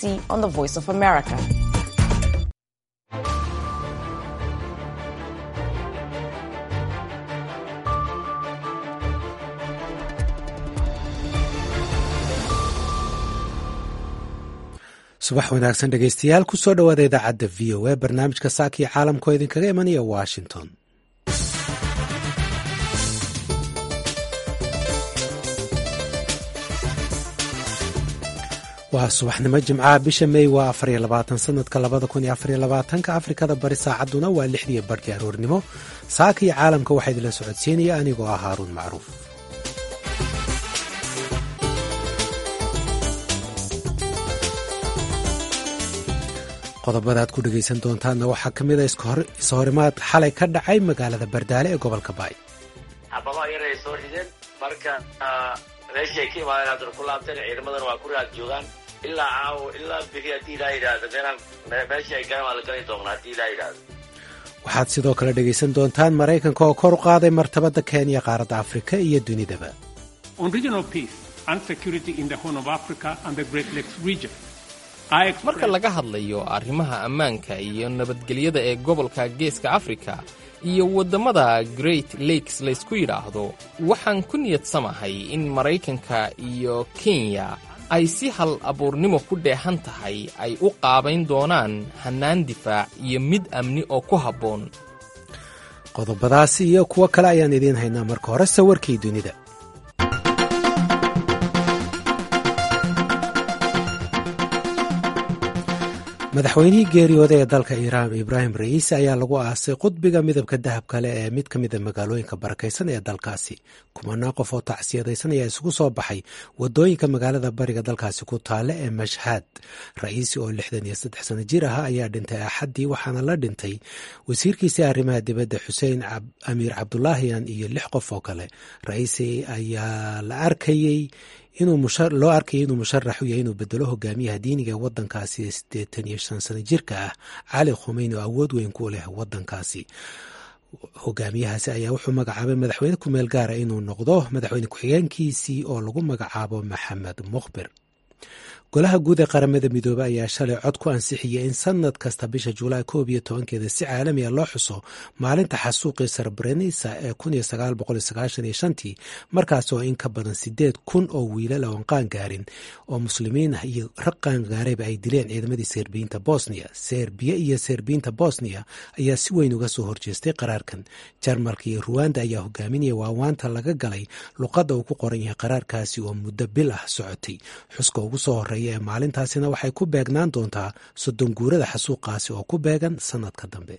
DC on the Voice of America. subax wanaagsan dhegeystayaal kusoo dhowaada idaacadda v o a barnaamijka saakii caalamkoo idinkaga imanaya washington waa subaxnimo jimcaha bisha mey waa afariyo labaatan sanadka labada kun iyo afariyo labaatanka afrikada bari saacadduna waa lixdiiyo barhkii aroornimo saaka iyo caalamka waxaa idinla socodsiinaya anigoo ah haaruun macruuf qodobada aad ku dhegaysan doontaanna waxaa ka mid a ishorimaad xalay ka dhacay magaalada bardaale ee gobolka baay xababaha yar ay soo rideen marka meeshii ay ka imaadeen haddana ku laabteen ciidamadan waa ku raad joogaan ilaa caawo ilaa biri haddii ilaa yidhaahdo meelaan meeshii ay garan waa la gali doonaa haddii ilaa yidhaahdo waxaad sidoo kale dhegaysan doontaan maraykanka oo kor u qaaday martabadda kenya qaaradda afrika iyo dunidaba marka laga hadlayo arrimaha ammaanka iyo nabadgelyada ee gobolka geeska afrika iyo waddamada great lakes laysku yidhaahdo waxaan ku niyadsamahay in maraykanka iyo kenya ay si hal abuurnimo ku dheehan tahay ay u qaabayn doonaan hannaan difaac iyo mid amni oo ku habboon qodobadaasi iyo kuwo kale ayaan idiin haynaa marka hore sawirkii dunida madaxweynihii geeriyooda ee dalka iiraan ibraahim ra'iisi ayaa lagu aasay qudbiga midabka dahab kale ee mid ka mida magaalooyinka barakaysan ee dalkaasi kumanaa qof oo tacsiyadaysan ayaa isugu soo baxay wadooyinka magaalada bariga dalkaasi ku taale ee mashhad ra'iisi oo lixdan iyo saddex sano jir ahaa ayaa dhintay axaddii waxaana la dhintay wasiirkiisii arrimaha dibadda xuseen amiir cabdulaahiyan iyo lix qof oo kale ra'iisi ayaa la arkayey loo arkayay inuu musharax u yahay inuu bedelo hogaamiyaha diiniga ee wadankaasi siddeetan iyo shan sano jirka ah cali khumeyni oo awood weyn ku leh wadankaasi hogaamiyahaasi ayaa wuxuu magacaabay madaxweyne kumeel gaara inuu noqdo madaxweyne ku-xigeenkiisii oo lagu magacaabo maxamed mukhbir golaha guud ee qaramada midoobey ayaa shalay cod ku ansixiyey in sanad kasta bisha julaay koob iyo tobankeeda si caalamiga loo xuso maalinta xasuuqii sarbrenisa ee kun iyo sagaal boqol iyo sagaashan iyo shantii markaas oo in ka badan sideed kun oo wiilal oon qaan gaarin oo muslimiin ah iyo rag qaangaarayba ay dileen ciidamadii serbiyiinta bosniya serbiya iyo serbiyiinta bosniya ayaa si weyn uga soo horjeestay qaraarkan jarmalka iyo ruwanda ayaa hogaaminaya waawaanta laga galay luqadda uu ku qoran yahay qaraarkaasi oo muddo bil ah socotay xuska ugu soo horeeya ee maalintaasina waxay ku beegnaan doontaa soddon guurada xasuuqaasi oo ku beegan sannadka dambe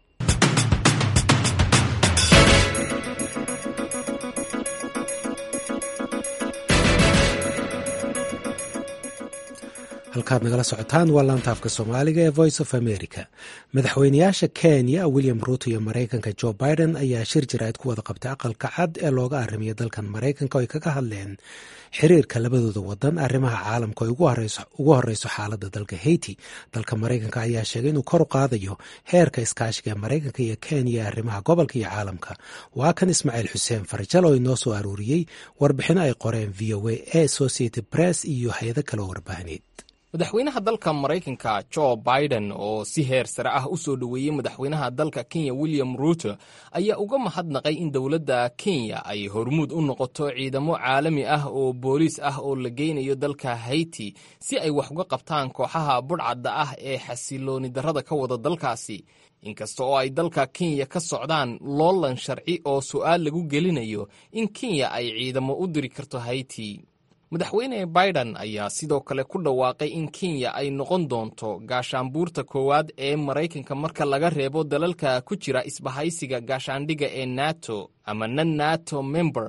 halkaad nagala socotaan waa laantaafka soomaaliga ee voice of america madaxweynayaasha kenya william ruuto iyo maraykanka jo biden ayaa shir jaraa'id ku wada qabtay aqalka cad ee looga arrimiyo dalkan maraykanka oo ay kaga hadleen xiriirka labadooda wadan arrimaha caalamka oo ugu horeyso xaaladda dalka haiti dalka maraykanka ayaa sheegay inuu kor u qaadayo heerka iskaashiga ee maraykanka iyo kenya ee arrimaha gobolka iyo caalamka waa kan ismaaciil xuseen farjal oo inoo soo aruuriyey warbixino ay qoreen v o a e associated press iyo hay-ado kale oo warbaahineed madaxweynaha dalka maraykanka jo biden oo si heer sare ah u soo dhoweeyey madaxweynaha dalka kenya william ruuto ayaa uga mahadnaqay in dowladda kenya ay hormuud u noqoto ciidamo caalami ah oo booliis ah oo la geynayo dalka haiti si ay wax uga qabtaan kooxaha budhcadda ah ee xasilooni darrada ka wada dalkaasi inkasta oo ay dalka kenya ka socdaan loolan sharci oo su'aal lagu gelinayo in kenya ay ciidamo u diri karto haiti madaxweyne biden ayaa sidoo kale ku dhawaaqay in kenya ay noqon doonto gaashaanbuurta koowaad ee maraykanka marka laga reebo dalalka ku jira isbahaysiga gaashaandhigga ee nato ama nan nato member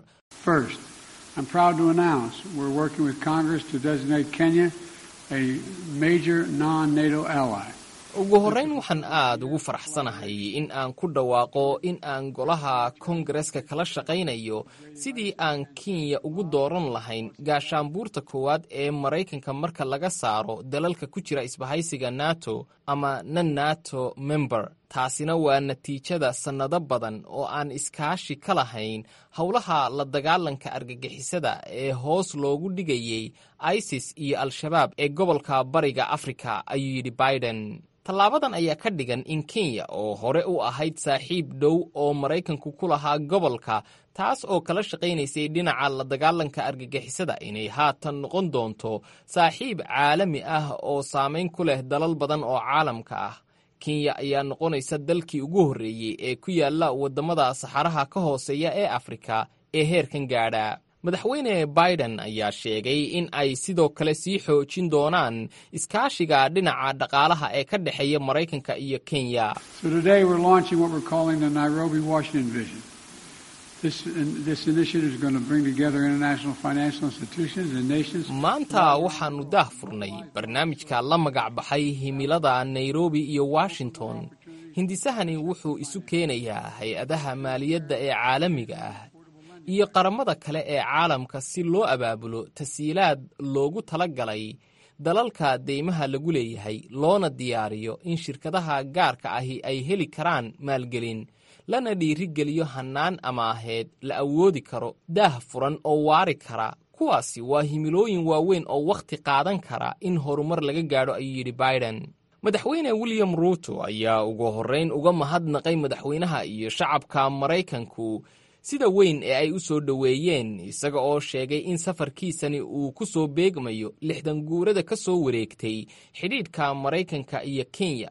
ugu horrayn waxaan aad ugu faraxsanahay in aan ku dhawaaqo in aan golaha kongareska kala shaqaynayo sidii aan kenya ugu dooran lahayn gaashaanbuurta koowaad ee maraykanka marka laga saaro dalalka ku jira isbahaysiga nato ama nan nato member taasina waa natiijada sannado badan oo aan iskaashi ka lahayn howlaha la dagaalanka argagixisada ee hoos loogu dhigayey isis iyo al-shabaab ee gobolka bariga afrika ayuu yidhi biden tallaabadan ayaa ka dhigan in kenya oo hore u ahayd saaxiib dhow oo maraykanku ku lahaa gobolka taas oo kala shaqaynaysay dhinaca la dagaalanka argagixisada inay haatan noqon doonto saaxiib caalami ah oo saamayn ku leh dalal badan oo caalamka ah kenya ayaa noqonaysa dalkii ugu horreeyey ee ku yaalla waddamada saxaraha ka hooseeya ee afrika ee heerkan gaadha madaxweyne biden ayaa sheegay in ay sidoo kale sii xoojin doonaan iskaashiga dhinaca dhaqaalaha ee ka dhexeeya maraykanka iyo kenya maanta waxaannu daah furnay barnaamijka la magac baxay himilada nairobi iyo washington hindisahani wuxuu isu keenayaa hay-adaha maaliyadda ee caalamiga ah iyo qaramada kale ee caalamka si loo abaabulo tasiilaad loogu tala galay dalalka deymaha lagu leeyahay loona diyaariyo in shirkadaha gaarka ahi ay heli karaan maalgelin lana dhiirigeliyo hannaan amaaheed la awoodi karo daah furan oo waari kara kuwaasi waa himilooyin waaweyn oo wakhti qaadan kara in horumar laga gaadho ayuu yidhi biden madaxweyne william ruuto ayaa ugu horrayn uga mahadnaqay madaxweynaha iyo shacabka maraykanku sida weyn ee ay u soo dhoweeyeen isaga oo sheegay in safarkiisani uu ku soo beegmayo lixdan guurada ka soo wareegtay xidhiidhka maraykanka iyo kenya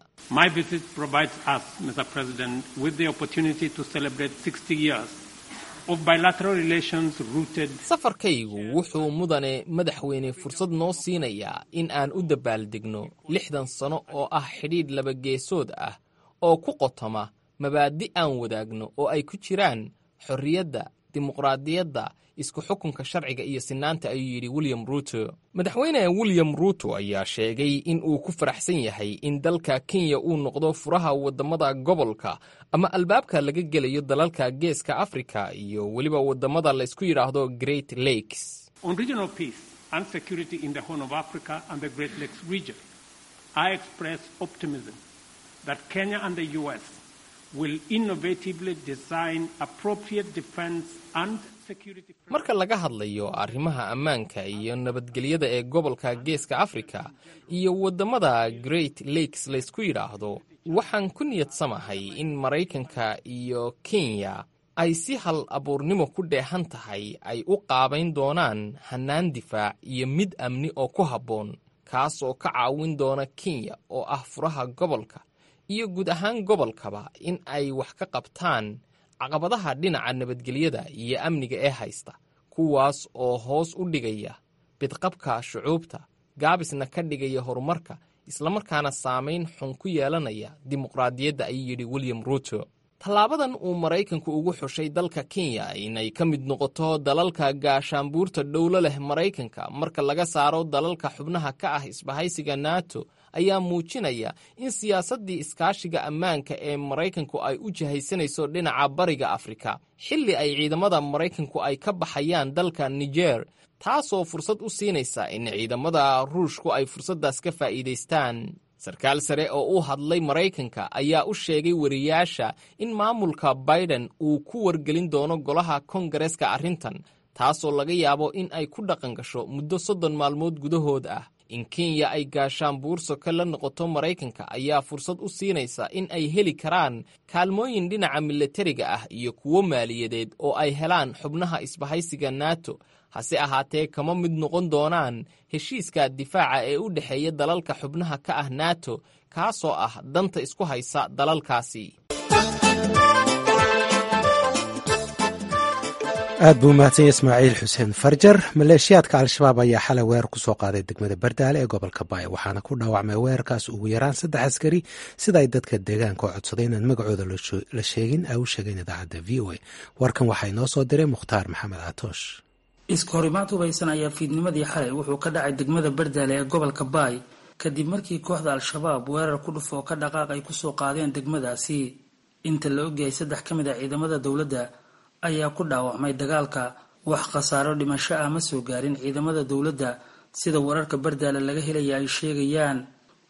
safarkaygu wuxuu mudane madaxweyne fursad noo siinayaa in aan u dabaaldegno lixdan sano oo ah xidhiidh labageesood ah oo ku qotoma mabaadi aan wadaagno oo ay ku jiraan xorriyadda dimuqraadiyadda isku xukunka sharciga iyo sinaanta ayuu yidhi william ruuto madaxweyne william ruuto ayaa sheegay in uu ku faraxsan yahay in dalka kenya uu noqdo furaha waddamada gobolka ama albaabka laga gelayo dalalka geeska afrika iyo weliba waddamada laysku yidhaahdo great lakes marka laga hadlayo arrimaha ammaanka iyo nabadgelyada ee gobolka geeska afrika iyo waddamada great lakes laysku yidhaahdo waxaan ku niyadsamahay in maraykanka iyo kenya ay si hal abuurnimo ku dheehan tahay ay u qaabayn doonaan hannaan difaac iyo mid amni oo ku habboon kaas oo ka caawin doona kenya oo ah furaha gobolka iyo guud ahaan gobolkaba in ay wax ka qabtaan caqabadaha dhinaca nabadgelyada iyo amniga ee haysta kuwaas oo hoos u dhigaya bidqabka shucuubta gaabisna ka dhigaya horumarka islamarkaana saamayn xun ku yeelanaya dimuqraadiyadda ayuu yidhi william ruuto tallaabadan uu maraykanku ugu xushay dalka kenya inay ka mid noqoto dalalka gaashaanbuurta dhowlo leh maraykanka marka laga saaro dalalka xubnaha ka ah isbahaysiga nato ayaa muujinaya in siyaasaddii iskaashiga ammaanka ee maraykanku ay u jihaysanayso dhinaca bariga afrika xilli ay ciidamada maraykanku ay ka baxayaan dalka niger taasoo fursad u siinaysa in ciidamada ruushku ay fursaddaas ka faa'iidaystaan sarkaal sare oo u hadlay maraykanka ayaa u sheegay wariyaasha in maamulka biden uu ku wargelin doono golaha kongareska arrintan taasoo laga yaabo in ay ku dhaqan gasho muddo soddon maalmood gudahood ah in kenya ay gaashaan buursoka la noqoto maraykanka ayaa fursad u siinaysa in ay heli karaan kaalmooyin dhinaca milatariga ah iyo kuwo maaliyadeed oo ay helaan xubnaha isbahaysiga nato hase ahaatee kama mid noqon doonaan heshiiska difaaca ee u dhexeeya dalalka xubnaha ka ah nato kaasoo ah danta isku haysa dalalkaasi aad buu umahadsanya ismaaciil xuseen farjar maleeshiyaadka al-shabaab ayaa xalay weerar ku soo qaaday degmada bardaale ee gobolka baay waxaana ku dhaawacmay weerarkaas ugu yaraan saddex askari sida ay dadka deegaanka oo codsaday inaan magacooda la sheegin ay u sheegeen idaacadda v o a warkan waxaa inoo soo diray mukhtaar maxamed catoosh iska horimaad hubaysan ayaa fiidnimadii xalay wuxuu ka dhacay degmada bardaale ee gobolka baay kadib markii kooxda al-shabaab weerar ku dhuf oo ka dhaqaaq ay kusoo qaadeen degmadaasi inta la ogyahay saddex ka mid a ciidamada dowladda ayaa ku dhaawacmay dagaalka wax khasaaro dhimasho ah ma soo gaarin ciidamada dowladda sida wararka bardaale laga helaya ay sheegayaan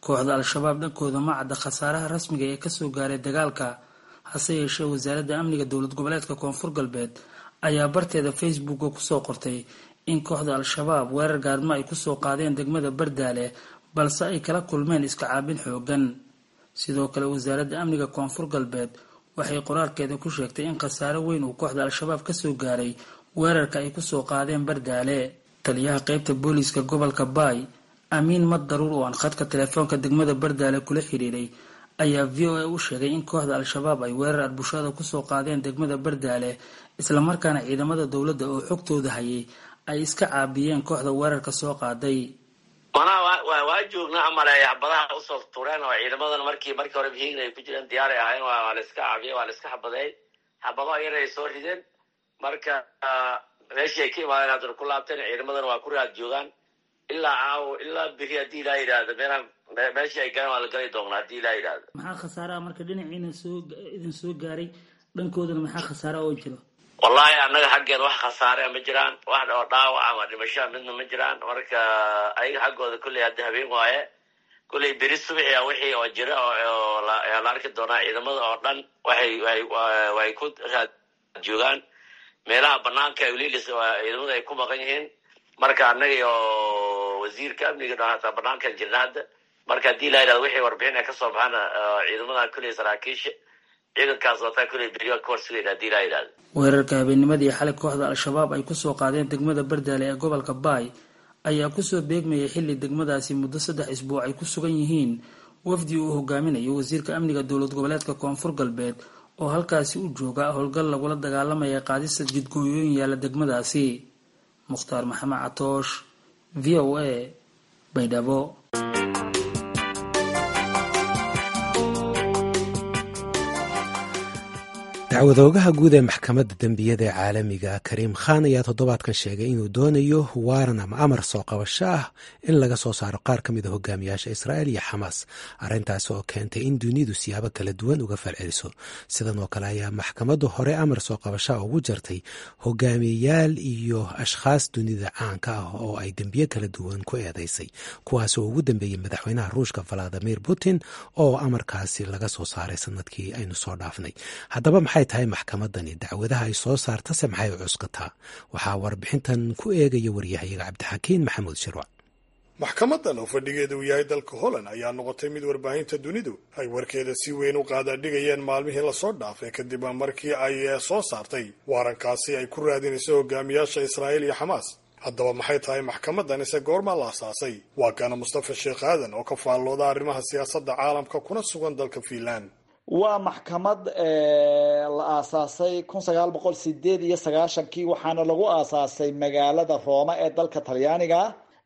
kooxda al-shabaab dhankooda ma cadda khasaaraha rasmiga ee kasoo gaaray dagaalka hase yeeshee wasaaradda amniga dowlad goboleedka koonfur galbeed ayaa barteeda facebooka kusoo qortay in kooxda al-shabaab weerar gaadmo ay kusoo qaadeen degmada bardaale balse ay kala kulmeen iska caabin xoogan sidoo kale wasaaradda amniga koonfur galbeed waxay qoraalkeeda ku sheegtay in khasaare weyn uu kooxda al-shabaab kasoo gaaray weerarka ay kusoo qaadeen bardaale taliyaha qeybta booliiska gobolka baay amiin mad daruur oo aan khadka telefoonka degmada bardaale kula xiriiray ayaa v o a u sheegay in kooxda al-shabaab ay weerar arbushaada kusoo qaadeen degmada bardaale islamarkaana ciidamada dowladda oo xogtooda hayay ay iska caabiyeen kooxda weerarka soo qaaday manaa waa joognaa amaleeya xabadaha usoo tureen oo ciidamadan markii markii hore hiigna ay ku jireen diyaaray ahayn waa la iska caabiyey waa la iska xabadeey xabadaha yar ay soo rideen marka meeshii ay ka imaadeen haddana ku laabteen ciidamadana waa ku raad joogaan ilaa caawo ilaa beri haddii ilaa yidhaahdo meelaan meeshii ay galeen waa la gali doonaa haddii ilaa yidhaahdo maxaa khasaaraha marka dhinaciina soo idin soo gaaray dhankoodana maxaa khasaara oo jiro wallahi annaga xaggeeda wax khasaarea ma jiraan wax oo dhaawac ama dhimashaa midna ma jiraan marka ayaga xaggooda kulley hadda habeen waaye kulley beri subaxia wixii oo jira oo la arki doonaa ciidamada oo dhan waxay way ku raad joogaan meelaha banaanka welilis ciidamada ay ku maqan yihiin marka annaga iyo wasiirka amniga dhan hataa banaankan jirna hadda marka haddii la yidhahdo wixii warbixin ay kasoo baxaana ciidamada kulley saraakiisha ciidankaas wataa kulley beriyaa ka horsugayn haddii la yidhahdo weerarka habeennimadii xalay kooxda al-shabaab ay kusoo qaadeen degmada bardaale ee gobolka baay ayaa kusoo beegmayay xilli degmadaasi muddo saddex isbuuc ay ku sugan yihiin wafdi uu hogaaminayo wasiirka amniga dowlad goboleedka koonfur galbeed oo halkaasi u jooga howlgal lagula dagaalamaya qaadista jidgooyooyin yaalla degmadaasi mukhtaar maxamed catoosh v o a baydhabo dacwadoogaha guud ee maxkamadda dembiyada ee caalamiga kariim khan ayaa toddobaadkan sheegay inuu doonayo waaran ama amar soo qabasho ah in laga soo saaro qaar ka mid a hogaamiyaasha israa'il iyo xamaas arrintaasi oo keentay in dunidu siyaabo kala duwan uga falceliso sidan oo kale ayaa maxkamaddu hore amar soo qabashaa ugu jartay hogaamiyayaal iyo ashkhaas dunida caanka ah oo ay dembiye kala duwan ku eedeysay kuwaas oo ugu dambeeyey madaxweynaha ruushka valadimir putin oo amarkaasi laga soo saaray sanadkii aynu soo dhaafnay haddaba maxay tahay maxkamadani dacwadaha ay soo saartase maxay u cuskataa waxaa warbixintan ku eegaya waryahayaga cabdixakiin maxamuud shirwac maxkamadan oo fadhigeeda uu yahay dalka holland ayaa noqotay mid warbaahinta dunidu ay warkeeda si weyn u qaadaadhigayeen maalmihii lasoo dhaafay kadib markii ay soo saartay waarankaasi ay ku raadinayso hogaamiyaasha israa'iil iyo xamaas haddaba maxay tahay maxkamadan ise goormaa la asaasay waa kana mustafa sheekh aadan oo ka faallooda arrimaha siyaasadda caalamka kuna sugan dalka fiinland waa maxkamad la aasaasay kun sagaal boqol sideed iyo sagaashankii waxaana lagu aasaasay magaalada rooma ee dalka talyaaniga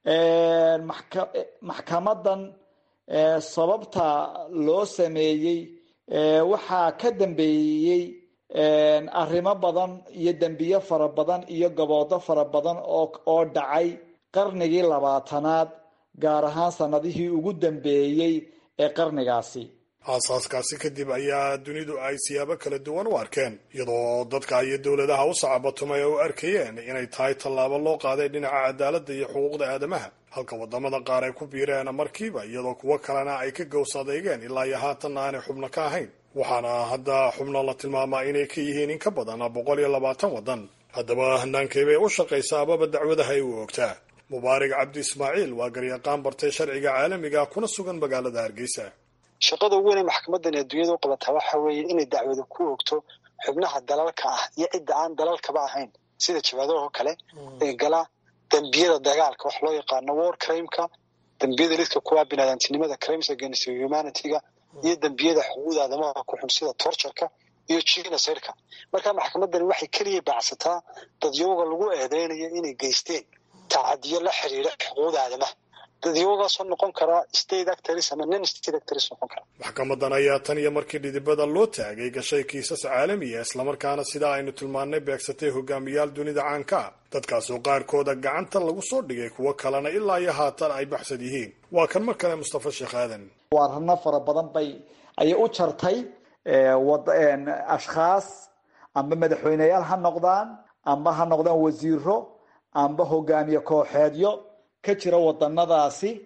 maxkamadan sababta loo sameeyey waxaa ka dambeeyey arrimo badan iyo dembiyo fara badan iyo gaboodo fara badan oo dhacay qarnigii labaatanaad gaar ahaan sanadihii ugu dambeeyey ee qarnigaasi aasaaskaasi kadib ayaa dunidu ay siyaabo kala duwan u arkeen iyadoo dadka iyo dowladaha u sacabatumay u arkayeen inay tahay tallaabo loo qaaday dhinaca cadaaladda iyo xuquuqda aadamaha halka wadamada qaar ay ku biireen markiiba iyadoo kuwo kalena ay ka gows adeygeen ilaa iyo haatanna aanay xubno ka ahayn waxaana hadda xubno la tilmaamaa inay ka yihiin in ka badan boqol iyo labaatan waddan haddaba hannaankay u shaqaysaa ababa dacwadaha ay u ogtaa mubaarig cabdi ismaaciil waa garyaqaan bartay sharciga caalamiga kuna sugan magaalada hargeysa shaqada ugu weyn ee maxkamadan ee dunyada u qabataa waxa weeye inay dacwada ku ogto xubnaha dalalka ah iyo cidda aan dalalkaba ahayn sida jabaadaho kale ee gala dembiyada dagaalka wax loo yaqaano war crimeka dembiyada lidka kuwa binaadamtinimada crimes against humanityga iyo dembiyada xuquuqda aadamaha ku xun sida tortureka iyo genocide-ka marka maxkamadani waxay keliya baacsataa dadyooga lagu eedeynayo inay geysteen tacadiyo la xiriira xuquuqda aadamaha dadyoogaasoo noqon karaa state actors ama non state actors noqon kara maxkamadan ayaa tan iyo markii dhidibada loo taagay gashay kiisas caalamiya islamarkaana sidaa aynu tilmaannay beegsatay hogaamiyaal dunida caanka ah dadkaasoo qaarkooda gacanta lagu soo dhigay kuwo kalena ilaa iyo haatan ay baxsad yihiin waa kan mar kale mustafa sheekh aadan waarano fara badan bay ayay u jartay ashkhaas amba madaxweyneyaal ha noqdaan amba ha noqdaan wasiiro amba hogaamiye kooxeedyo ka jira wadanadaasi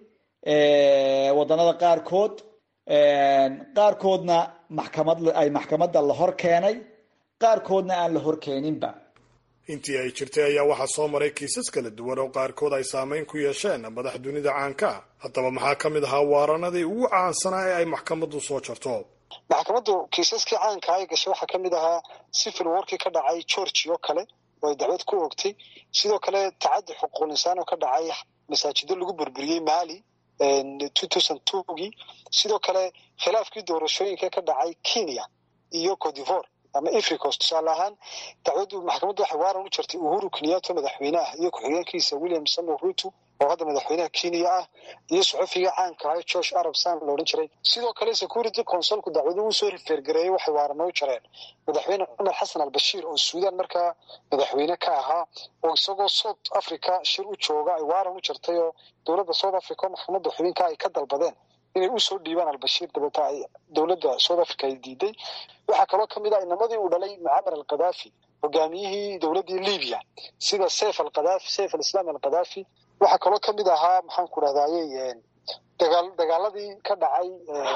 waddanada qaarkood qaarkoodna maxkamad ay maxkamadda la hor keenay qaarkoodna aan la hor keeninba intii ay jirtay ayaa waxaa soo maray kiisas kala duwan oo qaarkood ay saameyn ku yeesheen madax dunida caanka ah haddaba maxaa ka mid ahaa waaranadii ugu caansanaa ee ay maxkamaddu soo jarto maxkamaddu kiisaskii caanka ay gashay waxaa ka mid ahaa civil warkii ka dhacay georgi oo kale oo ay dacwad ku ogtay sidoo kale tacaddi xuquuqul insaan oo ka dhacay masaajido lagu burburiyey mali two thousand twogii sidoo kale khilaafkii doorashooyinka ka dhacay kenya iyo codivore ama africos tusaale ahaan dacwaddu maxkamaddu waxay waaran u jirtay uhuru kenyato madaxweyneah iyo ku-xigeenkiisa william samuel ruto oo hadda madaxweynaha kenya ah iyo saxufiga caanka ah george arab san la odhan jiray sidoo kale security consolku dacwadu uu soo rifeergareeyey waxay waarano u jareen madaxweyne cumar xasan al bashiir oo suudan markaa madaxweyne ka ahaa oo isagoo south africa shir u jooga ay waaran u jirtay oo dowladda south africa oo maxkamadda xubinka ay ka dalbadeen inay usoo dhiibaan albashiir dabeeta ay dowladda south africa ay diiday waxaa kaloo kamid ah inamadii uu dhalay mucamar alkhadaafi hogaamiyihii dowladdii libya sida seyf alkhadaafi seyf alislam alkhadaafi waxaa kaloo kamid ahaa maxaan ku rahdaayey dagaal dagaaladii ka dhacay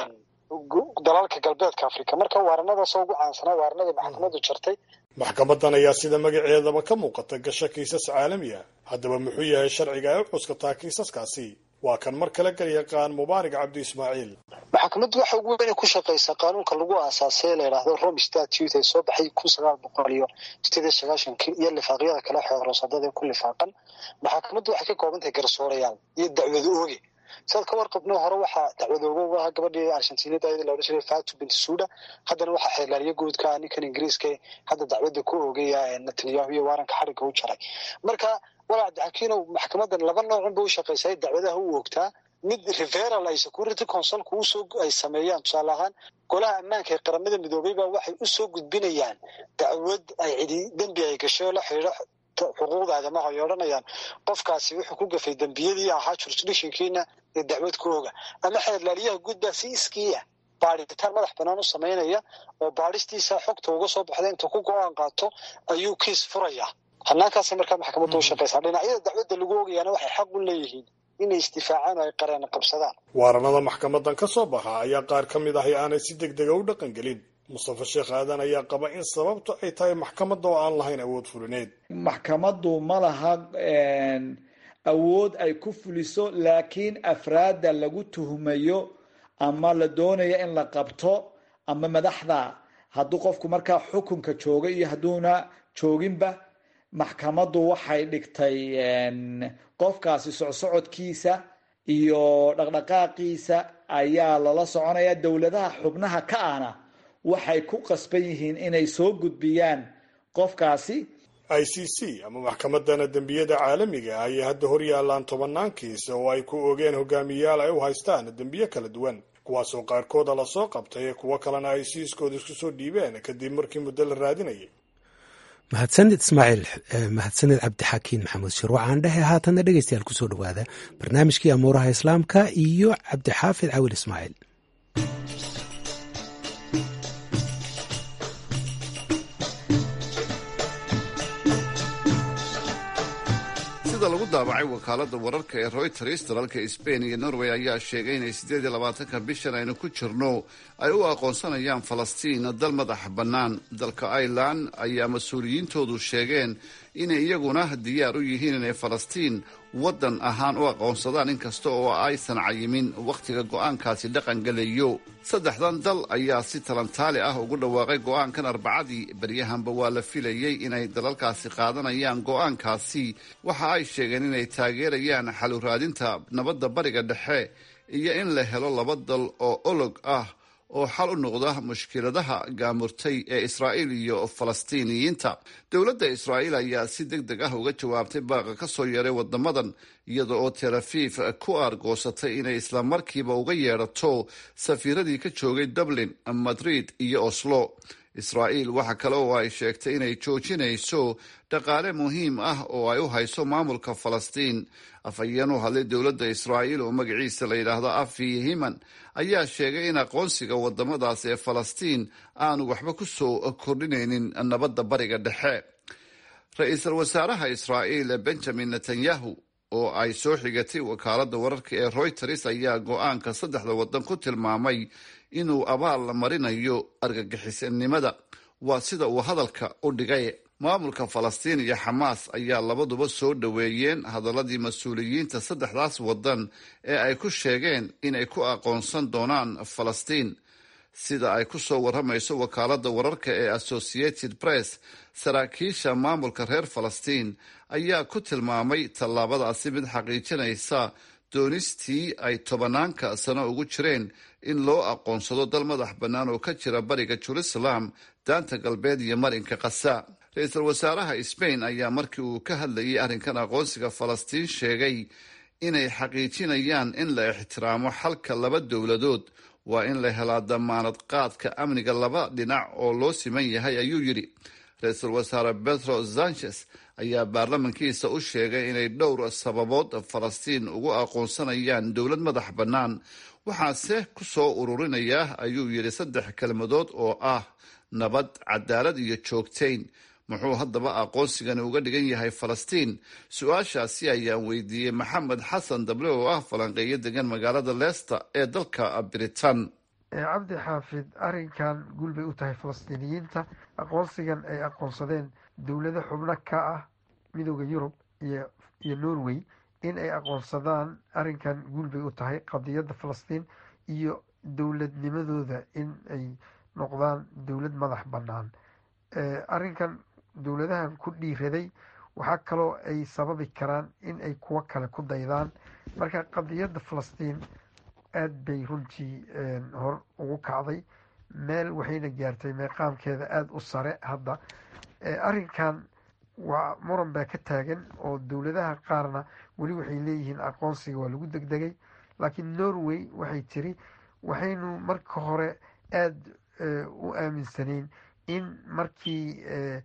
dalalka galbeedka africa marka waaranadaasoo ugu caansanaa waaranadii maxkamaddu jartay maxkamadan ayaa sida magaceedaba ka muuqata gasho kiisas caalami ah haddaba muxuu yahay sharciga ay u cuskataa kiisaskaasi waa kan mar kale galyaqaan mubaarak cabdi ismaaciil maxkamaddu waxa ugu weyn ku shaqaysaa qaanuunka lagu aasaasay la yidhaahdo rome statute ee soo baxay kun sagaal boqol iyo sideed iyo sagaashankii iyo lifaaqyada kale xeeroosadada ee ku lifaaqan maxkamaddu waxay ka kooban tahay garsoorayaal iyo dacwado ooge sidaad ka warqabno hore waxaa dacwadooga uga ahaa gabadhii argentinada ayada la odhan jiray fatu bint suda haddana waxaa xeerlaaliyo guudka ninkan ingiriiska hadda dacwadda ku oogaya netanyahu iyo waaranka xarigga u jaray marka walaa daxakiinow maxkamadan laba noocun ba u shaqaysay dacwadaha u oogtaa mid referal ay security consulku usoo ay sameeyaan tusaale ahaan golaha ammaanka ee qaramada midoobay baa waxay usoo gudbinayaan dacwad ay cidi dembi ay gashay oo la xidhiidho xuquuqda aadamaha ay odhanayaan qofkaasi wuxuu ku gafay dembiyadii ahaa jurisdictionkiina ee dacwad ku oga ama xeerlaaliyaha guud baa si iskiiya baadhitaan madax banaan u samaynaya oo baadhistiisa xogta uga soo baxda inta ku go-aan qaato ayuu kiis furaya hanaankaasay markaa maxkamadda u shaqaysaa dhinacyada dacwadda lagu ogayaana waxay xaq u leeyihiin inay isdifaacaan oo ay qareen qabsadaan waaranada maxkamadan ka soo baxa ayaa qaar ka mid ahi aanay si deg dega u dhaqan gelin mustafa sheekh aadan ayaa qaba in sababtu ay tahay maxkamadda oo aan lahayn awood fulineed maxkamaddu ma laha awood ay ku fuliso laakiin afraadda lagu tuhmayo ama la doonayo in la qabto ama madaxda hadduu qofku markaa xukunka jooga iyo hadduuna jooginba maxkamaddu waxay dhigtay qofkaasi socsocodkiisa iyo dhaqdhaqaaqiisa ayaa lala soconaya dowladaha xubnaha ka ahna waxay ku qasban yihiin inay soo gudbiyaan qofkaasi i c c ama maxkamadana dembiyada caalamiga ah ayay hadda hor yaallaan tobannaan kiis oo ay ku ogeen hogaamiyayaal ay u haystaan dembiyo kala duwan kuwaasoo qaarkooda lasoo qabtay ee kuwo kalena ay siiskooda isku soo dhiibeen kadib markii muddo la raadinayay mahadsanid ismaaciil mahadsanid cabdixakiin maxamuud shir waxaan dhehe haatanna dhegeystayaal kusoo dhawaada barnaamijkii amuuraha islaamka iyo cabdixaafid cawil ismaaciil sida lagu daabacay wakaalada wararka ee royters dalalka sbain iyo norway ayaa sheegay inay siddeed iyo labaatanka bishan aynu ku jirno ay u aqoonsanayaan falastiin dal madax bannaan dalka ireland ayaa mas-uuliyiintoodu sheegeen inay iyaguna diyaar u yihiin inay falastiin waddan ahaan u aqoonsadaan inkasta oo aysan cayimin wakhtiga go'aankaasi dhaqan gelayo saddexdan dal ayaa si talantaali ah ugu dhawaaqay go'aankan arbacadii beryahanba waa la filayey inay dalalkaasi qaadanayaan go'aankaasi waxa ay sheegeen inay taageerayaan xalu raadinta nabadda bariga dhexe iyo in la helo laba dal oo olog ah oo xal u noqda mushkiladaha gaamurtay ee israa'iil iyo falastiiniyiinta dowladda israa'iil ayaa si deg deg ah uga jawaabtay baaqa ka soo yeeray wadamadan iyada oo tel afiif ku aargoosatay inay islamarkiiba uga yeedhato safiiradii ka joogay dublin madrid iyo oslo israa'iil waxa kale oo ay sheegtay inay joojinayso dhaqaale muhiim ah oo ay u hayso maamulka falastiin afhayeen u hadlay dowladda israa'iil oo magaciisa la yidhaahdo afi himan ayaa sheegay in aqoonsiga wadamadaas ee falastiin aanu waxba ku soo kordhinaynin nabadda bariga dhexe ra-iisul wasaaraha israa'iil benjamin netanyahu oo ay soo xigatay wakaaladda wararka ee royters ayaa go-aanka saddexda waddan ku tilmaamay inuu abaal marinayo argagixisanimada waa sida uu hadalka u dhigay maamulka falastiin iyo xamaas ayaa labaduba soo dhoweeyeen hadaladii mas-uuliyiinta saddexdaas waddan ee ay ku sheegeen inay ku aqoonsan doonaan falastiin sida ay ku soo warramayso wakaaladda wararka ee associated press saraakiisha maamulka reer falastiin ayaa ku tilmaamay tallaabadaasi mid xaqiijinaysa doonistii ay tobanaanka sano ugu jireen in loo aqoonsado dal madax bannaan oo ka jira bariga jerusalem daanta galbeed iyo marinka kasa ra-iisul wasaaraha sbain ayaa markii uu ka hadlayay arrinkan aqoonsiga falastiin sheegay inay xaqiijinayaan in la ixtiraamo xalka laba dowladood waa in la helaa damaanad qaadka amniga laba dhinac oo loo siman yahay ayuu yidhi ra-iisul wasaare petro sanchez ayaa baarlamankiisa u sheegay inay dhowr sababood falastiin ugu aqoonsanayaan dowlad madax bannaan waxaase ku soo ururinayaa ayuu yidhi saddex kelmadood oo ah nabad cadaalad iyo joogtayn muxuu haddaba aqoonsigani uga dhigan yahay falastiin su-aashaasi ayaan weydiiyey maxamed xasan dable oo ah falanqeeyo degan magaalada leester ee dalka britain cabdi xaafid arrinkan guul bay u tahay falastiiniyiinta aqoonsigan ay aqoonsadeen dowlado xubno ka ah midooda yurub iyo iyo norway in ay aqoonsadaan arrinkan guul bay u tahay qadiyadda falastiin iyo dowladnimadooda in ay noqdaan dowlad madax bannaan arrinkan dowladahan ku dhiiraday waxaa kaloo ay sababi karaan in ay kuwo kale ku daydaan marka qadiyadda falastiin aada bay runtii hor ugu kacday meel waxayna gaartay meeqaamkeeda aada u sare hadda arrinkan waa muran baa ka taagan oo dowladaha qaarna weli waxay leeyihiin aqoonsiga waa lagu degdegay laakiin norway waxay tiri waxaynu marka hore aada u aaminsanayn in markii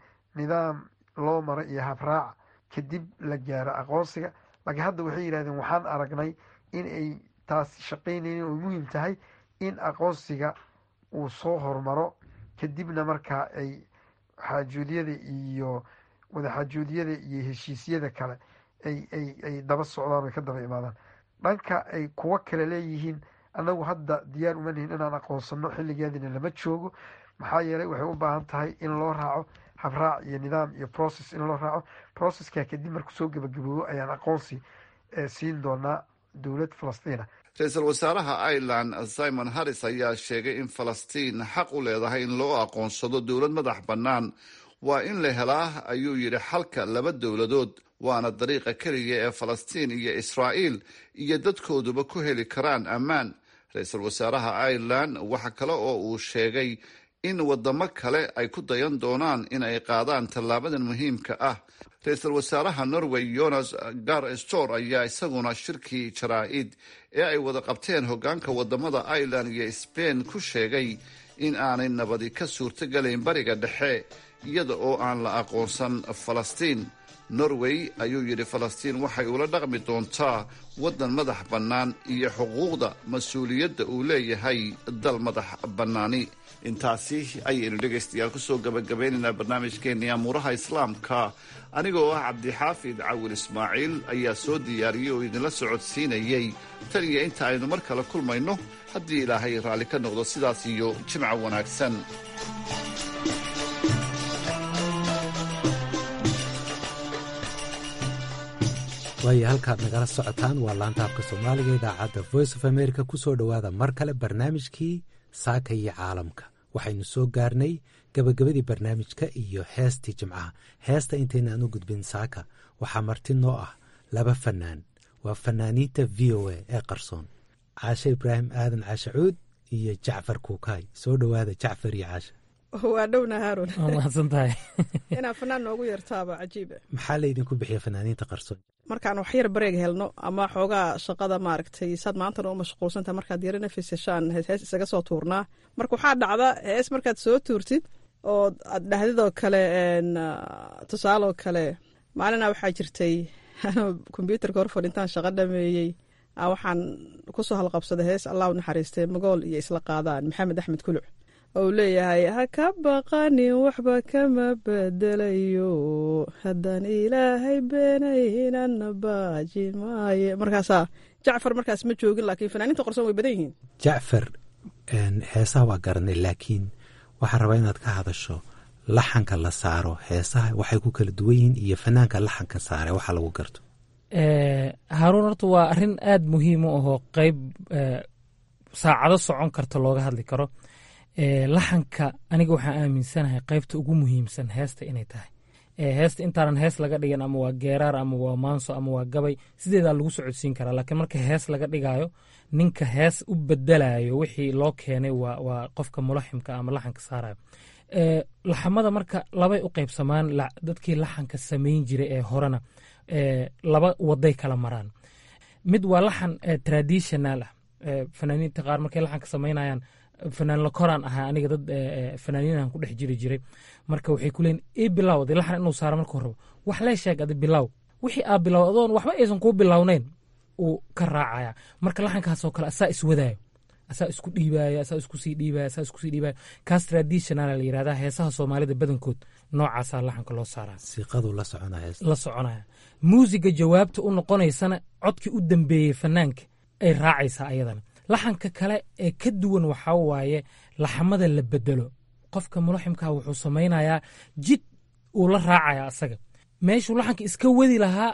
nidaam loo maro iyo habraac kadib la gaaro aqoonsiga laakiin hadda waxay yidhahdeen waxaan aragnay in ay taas shaqaynaynin oo muhiim tahay in aqoonsiga uu soo hormaro kadibna markaa ay xaajuudyada iyo wadaxaajuudyada iyo heshiisyada kale ay ay ay daba socdaan oy ka daba imaadaan dhanka ay kuwo kale leeyihiin annagu hadda diyaar uma nihin inaan aqoonsano xilligeedina lama joogo maxaa yeelay waxay u baahan tahay in loo raaco habraac iyo nidaam iyo process in loo raaco processka kadib marku soo gebagaboobo ayaan aqoonsi siin doonaa dowlad falastiina ra-iisul wasaaraha ireland simon harris ayaa sheegay in falastiin xaq u leedahay in loo aqoonsado dowlad madax bannaan waa in la helaa ayuu yidhi xalka laba dowladood waana dariiqa keliya ee falastiin iyo israa'iil iyo dadkooduba ku heli karaan ammaan ra-iisul wasaaraha ireland waxa kale oo uu sheegay in wadamo kale ay ku dayan doonaan in ay qaadaan tallaabadan muhiimka ah ra-iisul wasaaraha norway jonas gar stor ayaa isaguna shirkii jaraa-id ee ay wada qabteen hogaanka wadamada ireland iyo sbain ku sheegay in aanay nabadi ka suurtogelayn bariga dhexe iyada oo aan la aqoonsan falastiin norway ayuu yidhi falastiin waxay ula dhaqmi doontaa waddan madax bannaan iyo xuquuqda mas-uuliyadda uu leeyahay dal madax bannaani intaasi ayaynu dhegaystayaal kusoo gabagabaynaynaa barnaamijkeennii amuuraha islaamka anigoo ah cabdixaafid cawil ismaaciil ayaa soo diyaariyey oo idinla socodsiinayey tan iyo inta aynu mar kale kulmayno haddii ilaahay raalli ka noqdo sidaas iyo jimca wanaagsan waayo halkaad nagala socotaan waa laanta afka soomaaliga idaacadda voice of america ku soo dhowaada mar kale barnaamijkii saaka iyo caalamka waxaynu soo gaarnay gabagabadii barnaamijka iyo heestii jimcaha heesta intaynaan u gudbin saaka waxaa marti noo ah laba fanaan waa fanaaniinta v o a ee qarsoon caashe ibraahim aadan caashe cuud iyo jacfar kuukaay soo dhowaada jacfar iyo caashe waa dhowna haaron mahadsantahay inaa fanaan noogu yartaaba cajiiba maxaa laydinku bixiya fanaaniinta qarsoon markaan wax yar bareeg helno ama xoogaa shaqada maaragtay saad maantana u mashquulsantaha markaad yaro nafis heshaan hees isaga soo tuurnaa marka waxaa dhacda hees markaad soo tuurtid oo aad dhahdidoo kale tusaaloo kale maalina waxaa jirtay kombyuutarka hor fadhintaan shaqo dhameeyey waxaan kusoo halqabsaday hees allah u naxariistay magool iyo isla qaadaan maxamed axmed kuluc ou leeyahay ha ka baqanin waxba kama bedelayo haddaan ilaahay beenaynana baaji maaye markaasaa jacfar markaas ma joogin laakiin fanaaniinta qorsoon way badan yihiin jacfar heesaha waa garanay laakiin waxaa rabaa inaad ka hadasho laxanka la saaro heesaha waxay ku kala duwan yihiin iyo fanaanka laxanka saare waxa lagu garto haaruun horta waa arrin aada muhiim u ahoo qeyb saacado socon karta looga hadli karo laxanka aniga waxaan aaminsanahay qeybta ugu muhiimsan heesta inay tahay heesta intaanan hees laga dhigan ama waa geeraar ama waa maanso ama waa gabay sideedaa lagu socodsiin karaa laakiin marka hees laga dhigayo ninka hees u bedelayo wixii loo keenay waa qofka mulaximka ama laxanka saarayo laxamada marka labay u qeybsamaan dadkii laxanka samayn jiray ee horena laba waday kala maraan mid waa laxan traditional ah fanaaniinta qaar markay laxanka samaynayaan fanaan la koraan ahaa aniga dad fanaaniinahan ku dhex jiri jiray marka waxay ku leeyiin ii bilow dee laxan inuu saaro marka horeba wax lee sheeg adi bilow wixii aa bilow adoon waxba aysan kuu bilownayn uu ka raacaya marka laxankaasoo kale asaa iswadaayo asaa isku dhiibaya asaa isku sii dhiibaya asaa isku sii dhiibaya kaas traditional la yirahdaa heesaha soomaalida badankood noocaasaa laxanka loo saaraa siiqadu la soconaya la soconaya muusiga jawaabta u noqonaysana codkii u dambeeyey fanaanka ay raacaysaa ayadana laxanka kale ee ka duwan waxaa waaye laxamada la bedelo qofka mulaximkaa wuxuu samaynayaa jid uu la raacaya asaga meeshuu laxanka iska wadi lahaa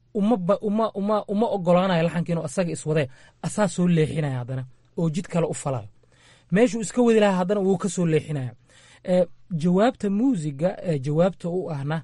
uma ogolaanaya laxanka inuu asaga iswadee asaa soo leexinaya haddana oo jid kale u falayo meeshuu iska wadi lahaa haddana wuu ka soo leexinaya jawaabta muusiga jawaabta u ahna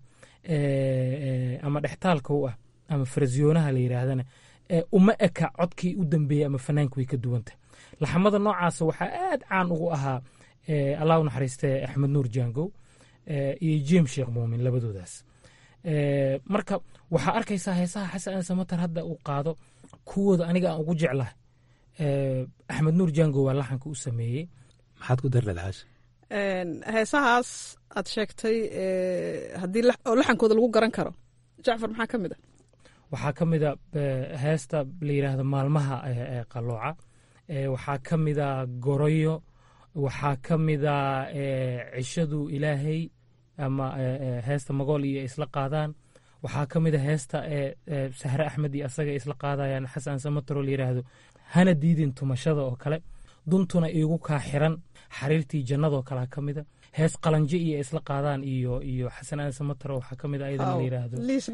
ama dhextaalka u ah ama farasiyoonaha la yiraahdana uma eka codkii u dambeeyey ama fanaanka way ka duwanta laxamada noocaasa waxaa aad caan ugu ahaa allah u naxariiste axmed nuur jangow iyo james sheekh muumin labadoodaas marka waxaa arkaysaa heesaha xasan aan samatar hadda uu qaado kuwooda aniga aan ugu jeclahay axmed nuur jangow waa laxanka u sameeyey maxaad ku darleed caasha heesahaas aad sheegtay haddii oo laxankooda lagu garan karo jacfar maxaa ka mid ah waxaa ka mida heesta la yidhaahdo maalmaha qalooca waxaa ka mida goroyo waxaa ka mida cishadu ilaahay ama heesta magool iyo isla qaadaan waxaa ka mida heesta sahre axmed iyo asaga isla qaadayaan xasan samataro la yidhaahdo hana diidin tumashada oo kale duntuna iigu kaa xiran xariirtii jannadoo kalea ka mida hees qalanje iyo isla qaadaan iyo iyo xasan aan samataro waxaa ka mid a ayadana la yiraahdo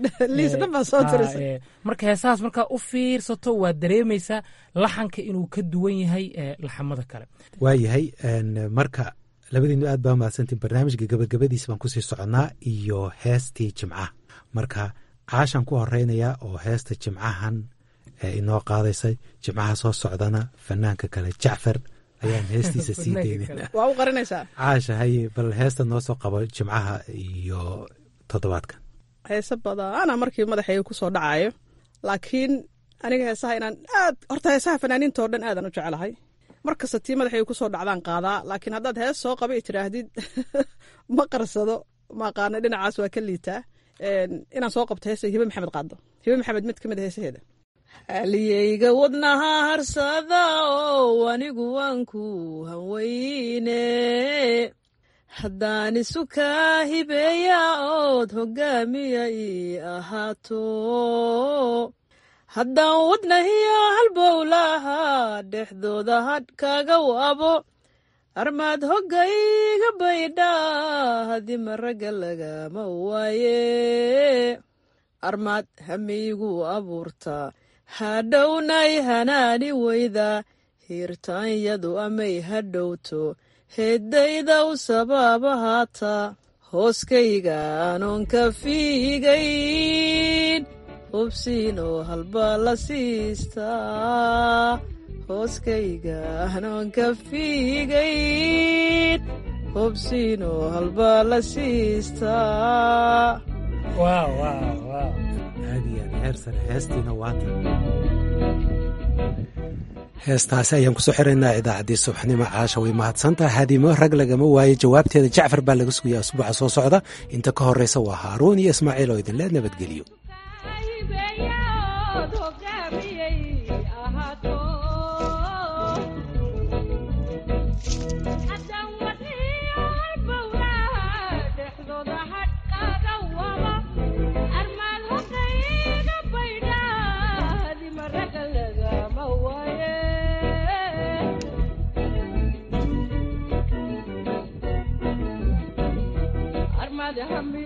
marka heesahaas markaa u fiirsato waad dareemaysaa laxanka inuu ka duwan yahay laxamada kale waayahay marka labadiinu aad baa mahadsantiin barnaamijka gabagabadiisa baan kusii soconnaa iyo heestii jimcaha marka caashan ku horeynayaa oo heesta jimcahan inoo qaadaysay jimcaha soo socdana fanaanka kale jacfar ayaan heestiisa sii daynayna waa u qarinaysaa caasha haye bal heesta noo soo qabo jimcaha iyo toddobaadkan heese badana markii madaxayga ku soo dhacayo laakiin aniga heesaha inaan aad horta heesaha fanaaniinta oo dhan aadan u jeclahay markasta tii madaxayga ku soo dhacdaan qaadaa laakiin haddaad hees soo qaba tiraahdid ma qarsado maaqaana dhinacaas waa ka liitaa inaan soo qabto heesa hibe maxamed qaado hibe maxamed mid ka mid a heesaheeda haliyeyga wadnaha harsada oo anigu waan ku haweyne haddaan isu kaa hibeeya ood hoggaamiya ii ahaato haddaan wadnahiyo halbowlaha dhexdooda hadh kaaga wabo armaad hoggayga baydha hadima ragga lagama waaye armaad hamiigu abuurta hadhownay hanaani weyda hiirtaanyadu amay hadhowto heeddaydaw sabaaba haata hooskayga anoon ka fiigayn hubsiin oo halbaa la siistaa hooskayga anoon ka fiigayn hubsiin oo halbaa la siistaa heestaasi ayaan kusoo xiraynaa idaacaddii subaxnimo caasha way mahadsantaha haadimo rag lagama waayo jawaabteeda jacfar baa laga sugayaa asbuuca soo socda inta ka horreysa waa haaruun iyo ismaaciil oo idinle nabadgeliyo Haddaan wadni hami